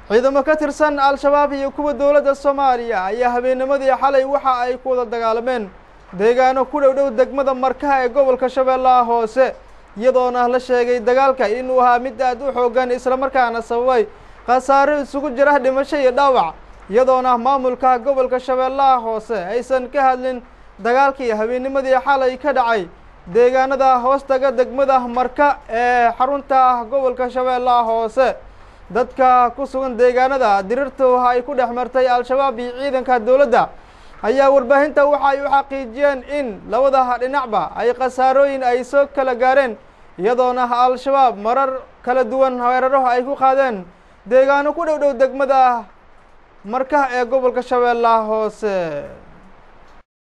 ciidamo ka tirsan al-shabaab iyo kuwa dowladda soomaaliya ayaa habeennimadii xalay waxa ay ku wada dagaalameen deegaano ku dhow dhow degmada markaha ee gobolka shabeellaha hoose iyadoona la sheegay dagaalka inuu ahaa mid aad u xoogan islamarkaana sababay khasaaro isugu jira dhimasho iyo dhaawac iyadoona maamulka gobolka shabeellaha hoose aysan ka hadlin dagaalkii habeennimadii xalay ka dhacay deegaanada hoostaga degmada marka ee xarunta gobolka shabeellaha hoose dadka ku sugan deegaanada dirirtu ay ku dhex martay al-shabaab iyo ciidanka dowladda ayaa warbaahinta waxa ay u xaqiijiyeen in labada dhinacba ay khasaarooyin ay soo kala gaareen iyadoona al-shabaab marar kala duwan weeraro ay ku qaadeen deegaano ku dhow dhow degmada marka ee gobolka shabeellaha hoose